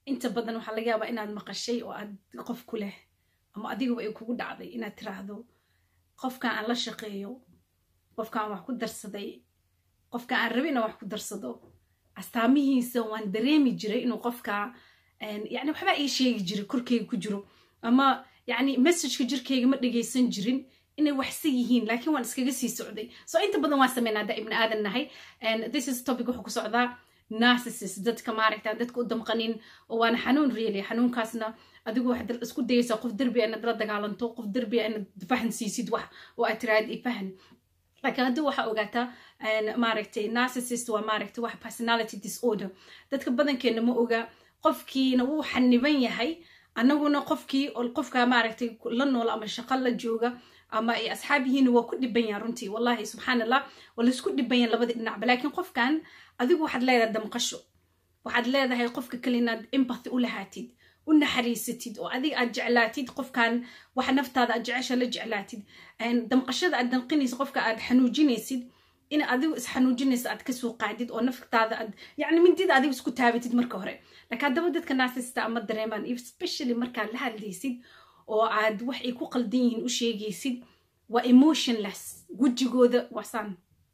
inta badan waxaa laga yaabaa inaad maqashay oo aad qof ku leh ama adigaba ay kugu dhacday inaad tiraahdo qofkan aan la shaqeeyo qofkaan wax ku darsaday qofka aan rabi inaan wax ku darsado astaamihiisa waan dareemi jiray inuu qofka yani waxbaa ii sheegi jiray korkeyga ku jiro ama yani messageka jirkeyga ma dhegaysan jirin inay waxsi yihiin laakiin waan iskaga sii socday so inta badan waan sameynaa haddaa ibni aadan nahay this is topic wuxuu ku socdaa narcissus dadka maaragta dadka u damqanin oo waana xanuun really xanuunkaasna adigu waxaad isku dayaysaa qof derbi inaad la dagaalanto qof derbi inaad fahan siisid wax oo aad tiraahid i fahan laakiin haddii waxaa ogaataa maaragtay narcissist waa maaragtay wax personality disorder dadka badankeena ma oga qofkiina wuu xaniban yahay annaguna qofkii qofka maaragtay la nool ama shaqo la jooga ama ay asxaab yihiin waa ku dhiban yahan runtii wallahi subxaan allah waa laisku dhiban yahan labadii dhinacba laakiin qofkan adigu waxaad leedahay damqasho waxaad leedahay qofka kale inaad empathy u lahaatid u naxariisatid oo adiga aad jeclaatid qofkan waxa naftaada aad jecesha la jeclaatid damqashada aad danqinaysid qofka aad xanuujinaysid in adigu isxanuujinaysa aad kasoo qaadid oo naftaada aad yani mindida adigu isku taabatid marka hore laakiin haddaba dadka naasista ama dareemaan especially markaad la hadlaysid oo aad wax ay ku qaldan yihiin u sheegaysid waa emotionless wejigooda waasaan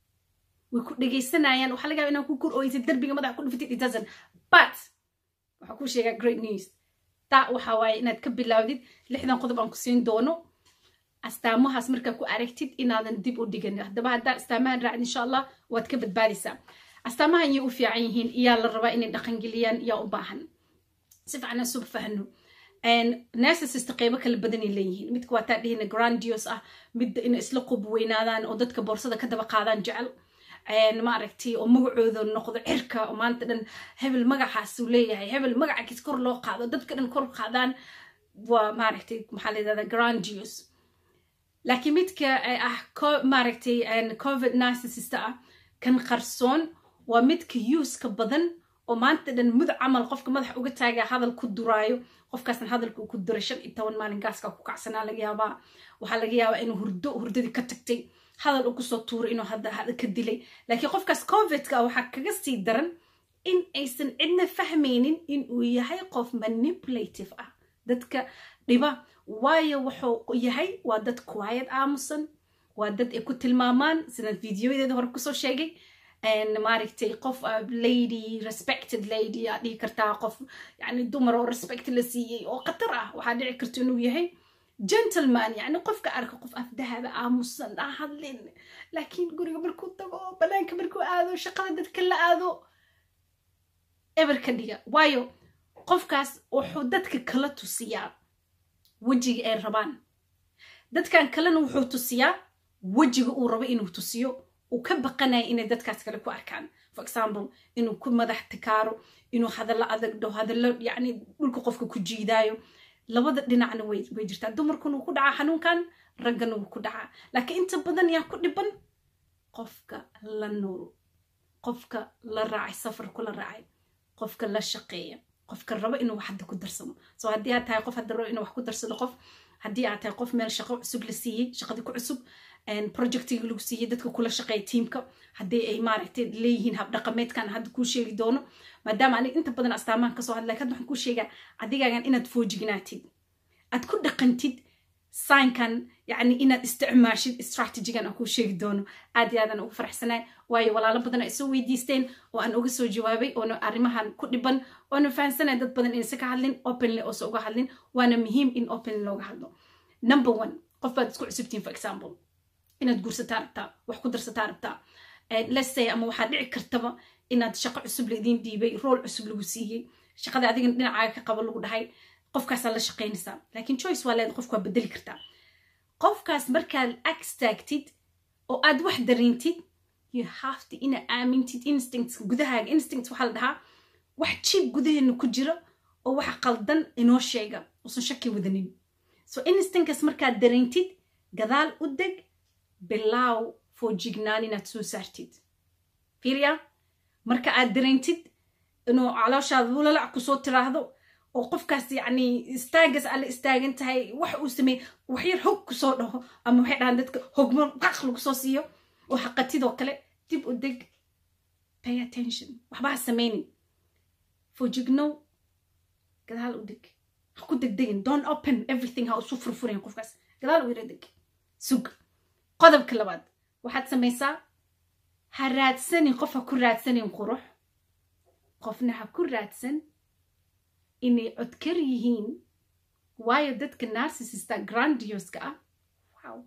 way ku dhegaysanayaan waxaa laga yaaba inaa ku kor ooysid darbiga madaxa ku dhufatid it doesn't but waxaa kuu sheegaa great news taa waxaa waaye inaad ka bilaawdid lixdan qodob aan ku siin doono astaamahaas markaa ku aragtid inaadan dib u dhigan haddaba haddaa astaamahan raacid insha allah waad ka badbaadaysaa astaamahan yay u fiican yihiin iyaa la rabaa inay dhaqangeliyaan yaa u baahan si fiican isuba fahno narcissist qeybo kala badanay leeyihiin midka waa taa dhihina grandios ah midda inay isla qub weynaadaan oo dadka boorsada ka daba qaadaan jecel maaragtay oo magacooda noqdo cirka oo maanta dhan hebel magacaasuu leeyahay hebel magacakiis kor loo qaado dadka dhan kor qaadaan waa maaragtay maxaa la yidhahdaa grandios laakiin midka ah maaragtay covid narcissist ah kan qarsoon waa midka yuuska badan oo maanta dhan mud camal qofka madaxa uga taagaa hadal ku duraayo qofkaasna hadalka uu ku duray shan iyo toban maalin gaaska ku kacsanaa laga yaabaa waxaa laga yaabaa inuu hurdo hurdadii ka tagtay hadal uu kusoo tuuray inuu hadda ka dilay laakiin qofkaas covidka ah waxaa kaga sii daran in aysan cidna fahmaynin inuu yahay qof manipulative ah dadka dhiba waayo wuxuu yahay waa dad quiet aamusan waa dad ay ku tilmaamaan sidaan videoyadeeda hore kusoo sheegay maaragtay qof lady respected lady aa dhihi kartaa qof yani dumar oo respect la siiyey oo khatar ah waxaa dhici karta inuu yahay gentleman yani qofka arka qof afdahaba aamusan aan hadlin laakiin guriga markuu tago banaanka markuu aado shaqada dadka la aado eber ka dhiga waayo qofkaas wuxuu dadka kala tusiyaa wejiga ay rabaan dadkan kalena wuxuu tusiyaa wejiga uu rabo inuu tusiyo uu ka baqanaya inay dadkaas kale ku arkaan for example inuu ku madax tikaaro inuu hadallo adag dhaho hadallo yani dhulka qofka ku jiidaayo labada dhinacna way jirtaa dumarkuna wuu ku dhacaa xanuunkan raggana wuu ku dhacaa laakiin inta badan yaa ku dhiban qofka la nool qofka la raacay safarku la raacay qofka la shaqeeya qofka rabo inuu wax hadda ku darsamo so haddii aad tahay qof hadda rabo inuu wax ku darsado qof haddii aad tahay qof meel shaqo cusub la siiyey shaqadii ku cusub projectiga lagu siiyey dadka kula shaqeeya tiimka haddii ay maaragtay leeyihiin habdhaqameedkan hadda kuu sheegi doono maadaama anig inta badan astaamahan kasoo hadlay hadda waxaan kuu sheegaa adigaagan inaad foojignaatid aad ku dhaqantid saynkan yani inaad isticmaashid strategigan aan kuu sheegi doono aad iyo aadaan ugu faraxsanay waayo walaalo badan ay soo weydiisteen oo aan uga soo jawaabay oona arrimahan ku dhiban oona fahansanay dad badan inaysa ka hadlin openly oosa uga hadlin waana muhiim in openly looga hadlo number one qof baad isku cusubtiin for example inaad guursataa rabtaa wax ku darsataa rabtaa lesay ama waxaa dhici kartaba inaad shaqo cusub laidiin dhiibay rool cusub lagu siiyey shaqada adigana dhinacaaga ka qabo lagu dhahay qofkaasaa la shaqaynaysaa laakiin choice waa leeda qofka waa bedeli kartaa qofkaas markaad agstaagtid oo aad wax dareentid you have to ina aamintid instincts gudahaaga instinct waxaa la dhahaa wax jiib gudaheena ku jira oo wax qaldan inoo sheega uusan shaki wadanin so instinctkas markaad dareentid gadaal u deg bilaaw foojignaan inaad soo saartid fiiriya marka aad dareentid inuu calooshaada wulalac kusoo tiraahdo oo qofkaas yacni istaagas alle istaagan tahay wax uu sameey wax yar hog kusoo dhaho ama waxay dhahaan dadka hogmo qaq lagu soo siiyo oo xaqatidoo kale dib u deg pay attention waxba ha samaynin foojignow gadaal u deg ha ku degdegin don't open everything ha isu furfurin qofkaas gadaal u yara deg sug qodobka labaad waxaad samaysaa ha raadsanin qof ha ku raadsanin qurux qofna ha ku raadsan inay codkar yihiin waayo dadka narcissista grandioska ah wow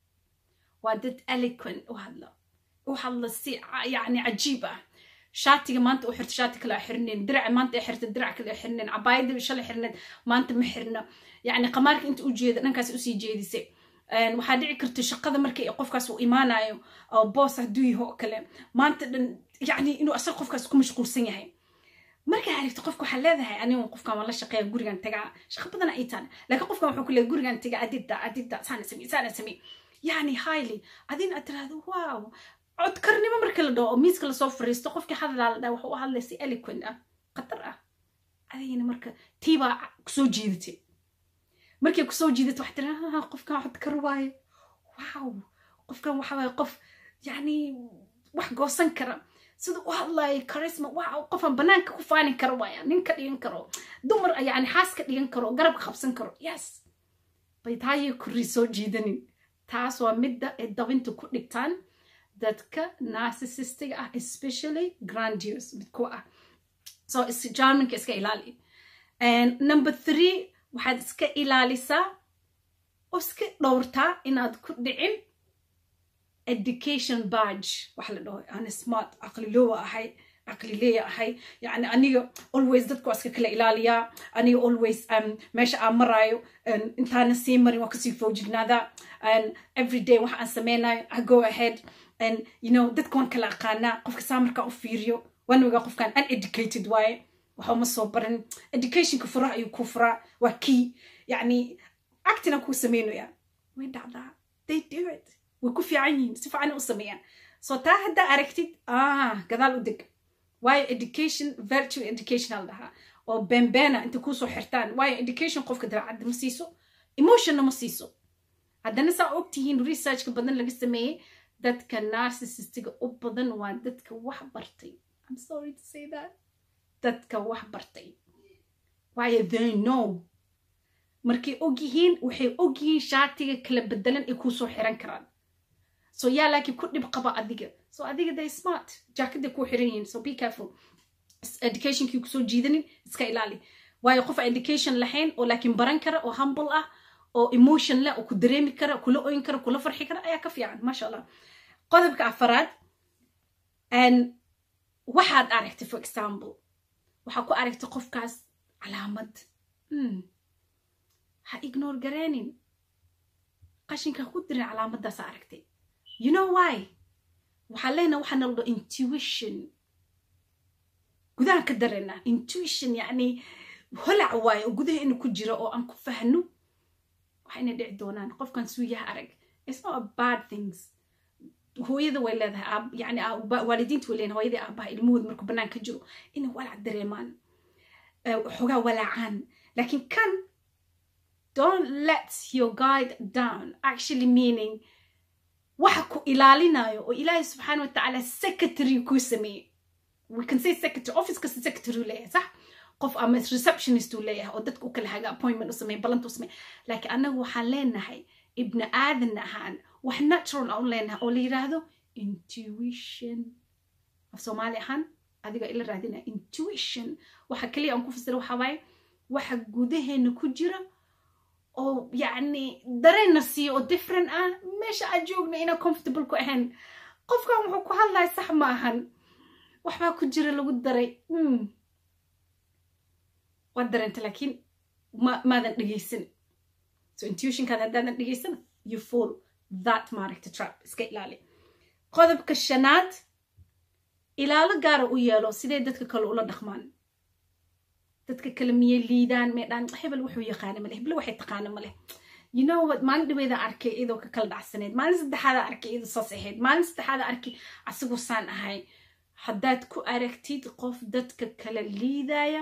waa dad eloquent u hadla u hadla si yani cajiib ah shaatiga maanta u xirta shaati kale xirneen diraca maanta ay xirta dirac kale xirneen cabaayada shalay xirneed maanta ma xirna yani qamaarka inta u jeeda dhankaas usii jeedisay waxaa dhici karta shaqada markii qofkaas uu imaanayo oo boos hadduu yaho oo kale maanta dhan yani inuu asaga qofkaas ku mashquulsan yahay markaa aragto qofka waxaa leedahay anigu qofkan waan la shaqeeya gurigan tagaa shaqa badan ay taan laakiin qofkan wuxuu ku leeyahay gurigan tagaa adida adida saana samey saana samey yani highly adina aad tiraahdo wow codkarnimo marka la dhaho oo miiska lasoo fariisto qofkii hadlaa la dhaha wuxuu u hadlay si eloquent ah khatar ah adigina marka tiibaa kusoo jiidatay markay kusoo jiidato waxaa tira qofkan codkar waaye wow qofkan waxa waaye qof yani wax goosan kara sida u hadlayo charisma wow qofan banaanka ku faanin karo waaya nin ka dhigan karo dumar yani xaas ka dhigan karo garab qabsan karo yes bay taayay kurri soo jiidanin taas waa midda ay dabinta ku dhigtaan dadka narcissistiga ah especially grandiose mid ku ah so jarmanka iska ilaali number three waxaad iska ilaalisaa oo iska dhowrtaa inaad ku dhicin education badge waxa la dhaho ana smart aqlilowa ahay aqlileya ahay yani aniga always dadka waa iska kala ilaaliyaa aniga always meesha aan maraayo intaana sii marin waa kasii foojignaada every day waxa aan sameynayo i go ahead and you know dadka waan kala aqaanaa qofka saa markaa u fiiriyo waan ogaa qofkan uneducated waaye waxa uma soo baran educationka furaha ayuu ku furaa waa key yani actina kuu sameynaya way dhacdaa they do it way ku fiican yihiin si fiican u sameeyaan so taa haddaa aragtid ah gadaal u deg waayo education virtual education al dhahaa oo beenbeena inta kuusoo xirtaan waayo education qofka dabeecadda ma siiso emotionna ma siiso haddana saa ogtihiin researchka badan laga sameeyey dadka narcissistiga u badan waa dadka wax bartay i'm sorry to say that dadka wax bartay waayo they know markay og yihiin waxay og yihiin shaatiga kala bedelan ay kuusoo xiran karaan so yaa laakiin ku dhib qaba adiga so adiga they smart jaakaday kuu xiran yihiin so be careful educationkii kusoo jiidanin iska ilaali waayo qof education lahayn oo laakiin baran kara oo humble ah oo emotion leh oo ku dareemi kara kula oyn kara kula farxi kara ayaa ka fiican maasha allah qodobka afaraad waxaad aragtay for example waxaa ku aragtay qofkaas calaamad ha ignore gareenin qashinka ku dirin calaamadaas aragtay you know why waxaa leenaha waxaa nala dhaho intuition gudahan ka dareena intuition yani holac waayo oo gudaha ina ku jira oo aan ku fahno waxa inay dhici doonaan qofkan suuyaha arag it's not a bad things hooyada way leedahay yani waalidiinta way leedahay hooyadii aabaha ilmahooda markuu bannaan ka jiro inay walac dareemaan xogaa walaacaan laakiin kan don't let your guide down actually meaning waxa ku ilaalinayo oo ilaahay subxaana wa tacaala secretary kuu sameeyey we can say secretary office kasta secretary u leeyahay sax qof ama receptionist uu leeyahay oo dadka u kala haga appointment u sameey ballanta u sameey laakiin annagu waxaan leenahay ibni aadan ahaan wax natural aan u leenahay oo la yidhaahdo intuition af soomaali ahaan adiga ila raadina intuition waxa kaliya aan ku fasira waxa waaye waxa gudaheena ku jira oo yacni dareenna siiyo oo different ah meesha aad joogna inaan comfortable ku ahayn qofkan wuxuu ku hadlaya sax ma ahan waxbaa ku jira lagu daray waad dareenta laakiin ma maadan dhegaysan so intuitionkaad haddaadan dhegaysan you fall that maaragta trap iska ilaali qodobka shanaad ilaalo gaara u yeelo sidee dadka kale ula dhaqmaan dadka kale miyay liidaan meedhaan hebel wuxuu yaqaana maleh hebel waxay taqaana maleh you know what maalin dhaweeda arkay iyadoo ka kala dhacsaneed maalin saddexaada arkay iyadoo saas ahayd maalin saddexaada arkay asigoo saan ahay haddaad ku aragtid qof dadka kale liidaya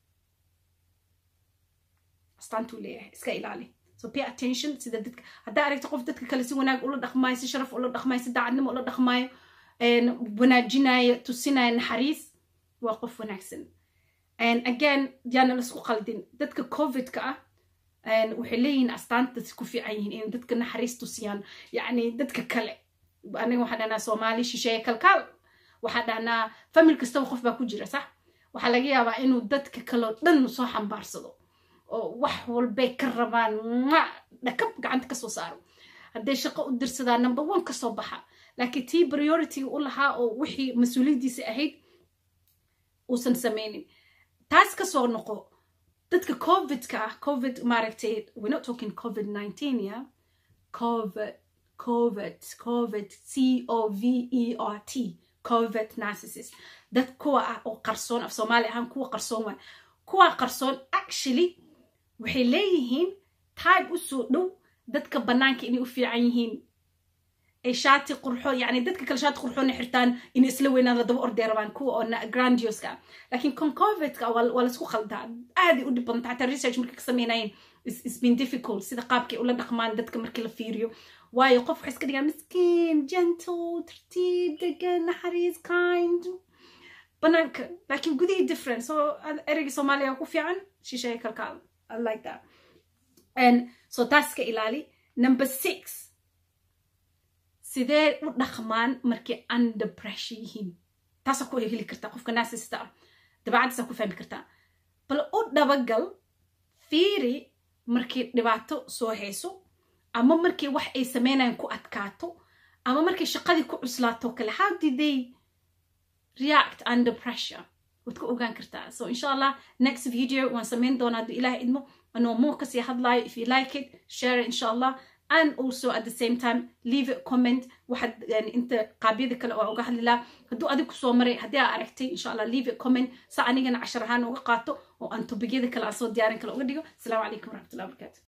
astaantuu leeyahay iska ilaali so pay attention sida dadka haddaa aragtid qof dadka kale si wanaag ula dhaqmaayo si sharaf ula dhaqmaayo si daacadnimo ula dhaqmaayo wanaajinayo tusinayo naxariis waa qof wanaagsan and again yaana laisku qaldin dadka covidka ah waxay leeyihiin astaanta ku fiican yihiin in dadka naxariis tusiyaan yacni dadka kale aniga waxaan dhahnaa soomaali shisheeye kalkaal waxaan dhahnaa famil kastaba qof baa ku jira sax waxaa laga yaabaa inuu dadka kaleo dhan soo xambaarsado oo wax walbay ka rabaan ma dhakab gacanta kasoo saaro hadday shaqo u dirsadaa number one kasoo baxa laakiin tii priority u lahaa oo wixii mas-uuliyaddiisa ahayd uusan samaynin taas kasoo noqo dadka covidka ah covid maaragtay we're not talking covid 19 yeah covid covid covid c o v e r t covid narcissist dad kuwa ah oo qarsoon af soomaali ahaan kuwa qarsoon waay kuwa qarsoon actually waxay leeyihiin tybe usoo dhow dadka bannaanka inay u fiican yihiin ay shaati qurxoon yani dadka kale shaati qurxoona xirtaan inay isla weynaan la daba ordee rabaan kuwa oo grandioska ah laakiin con covidka waa laisku khaldaa aaday u dhib badanta xataa research markay ka sameynayeen is been difficult sida qaabkay ula dhaqmaan dadka markii la fiiriyo waayo qof waxay iska dhigaan miskiin gentle tartiib degan naxariis kind banaanka laakiin gudihii different so ereyga soomaaliya ku fiican shisheeye kalkaal i like that and so taas ka ilaali number six sidee u dhaqmaan markay under pressure yihiin taasaa ku heli kartaa qofka naasista ah dabeecaddiisaa ku fahmi kartaa bal u dhabagal fiiri markay dhibaato soo hayso ama markay wax ay sameynayaan ku adkaato ama markay shaqadii ku cuslaato kale how did they react under pressure waad ku ogaan kartaa so insha allah next video waan sameyn doonaa hadduu ilaah idmo anoo more kasii hadlaayo if you like it share it insha allah and also at the same time leave a comment waxaad inta qaabyada kale oo uga hadli lahaa hadduu adig kusoo maray haddii aa aragtay insha allah leave a comment sa anigana cashar ahaan uga qaato oo aan tobigyada kale aan soo diyaarin kale uga dhigo asalaamu calaykum waraxmatullahi wabarakatu